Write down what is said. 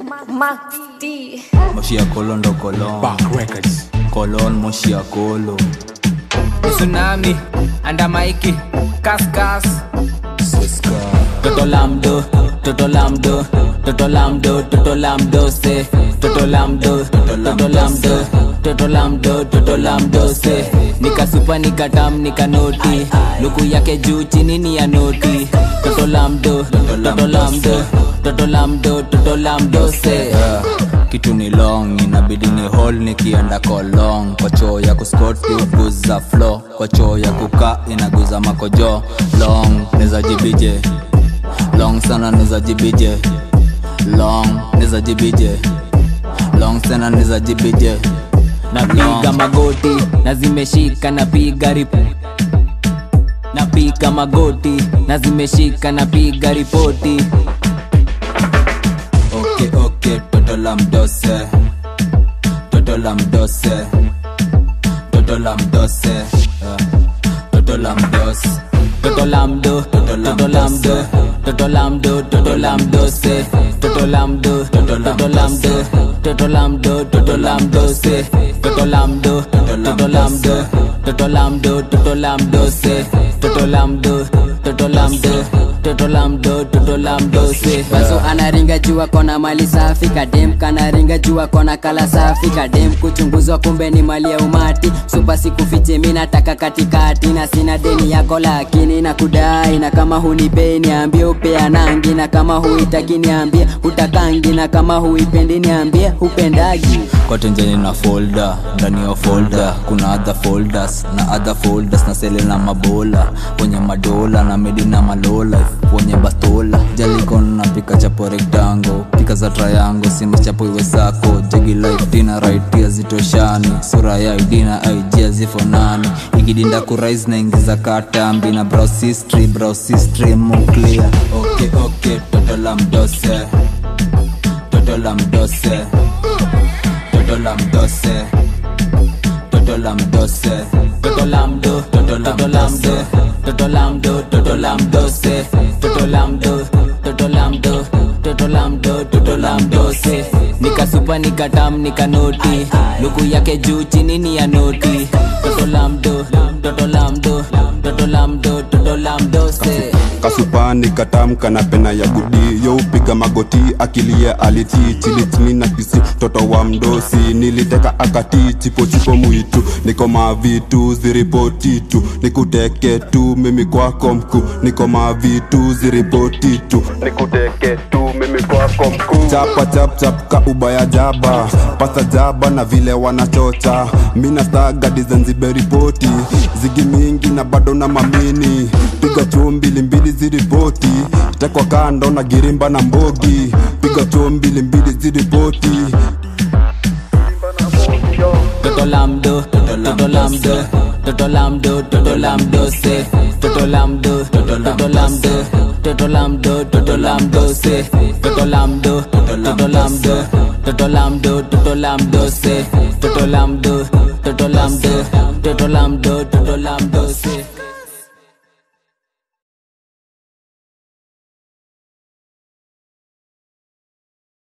Max D. moshi ya kolo ndo kolon Back Records. kolon moshi ya kolo tsunami anda maiki kaskas seska toto lamdo toto lamdo toto lamdo toto lamdo se toto lamdo toto lamdo toto lamdo toto lamdo se nikasupa nikatam nikanoti luku yake juu chini ni ya noti toto lamdo toto lamdo toto lamdo toto lamdo se Yeah. kitu ni long inabidi ni hol nikienda kolong kwa choo ya kuskoti uguza flo kwa choo ya kuka inaguza makojo long neza jibije long sana neza jibije long neza jibije long sana neza jibije napiga magoti na zimeshika napiga rip napiga magoti na zimeshika napiga ripoti okay okay toto la mdose toto la mdose toto la mdose yeah. toto la mdose toto lamdo toto lamdo toto lamdo toto lamdo se toto lamdo toto lamdo toto lamdo toto lamdo se toto lamdo toto lamdo toto lamdo toto lamdo se toto lamdo toto lamdo toto lamdo toto lamdo se Bazo anaringa jua kona mali safi kadem kanaringa jua kona kala safi kadem kuchunguzwa kumbe ni mali ya umati supa sikufiche mi nataka katikati na sina deni yako lakini na kudai na kama hunipei niambie upeanangi na kama huitaki niambie hutakangi na kama huipendi niambie hupendagi kote njeni na folder ndani ya folder kuna other folders na other folders na sele na mabola wenye madola na medi na malola wenye bastola jalikon na pika chapo rectangle pika za triangle simba chapo iwe sako jegi life dina right ya zitoshani sura ya idina ig zifonani ikidinda kurais na ingiza katambi na browse history browse history mu clear okay okay toto la mdose toto la mdose Toto la mdose Toto la mdose toto lamdo toto lamdo toto lamdo toto lamdo se toto lamdo toto lamdo toto lamdo toto lamdo se nikasupa nikatam nikanoti luku yake juu chini ni ya noti toto lamdo toto lamdo toto lamdo toto lamdo se kasupani katamka na pena ya gudi yo upiga magoti akilia aliti chilitini na kisi toto wa mdosi niliteka akati chipo chipo mwitu niko mavitu ziripoti tu nikuteke tu mimi kwako mkuu niko mavitu ziripoti tu nikuteke tu mimi kwako mkuu chapa chap chap ka ubaya jaba pasa jaba na vile wanachocha mina staga dizanziberipoti zigi mingi na bado na mamini piga chuo mbili mbili ziripoti tekwa kando na girimba na mbogi piga chuo mbili mbili ziripoti toto lamdo toto lamdo toto lamdo toto lamdo se toto lamdo toto lamdo toto lamdo toto lamdo se toto lamdo toto lamdo toto lamdo toto lamdo se toto lamdo toto lamdo toto lamdo toto lamdo se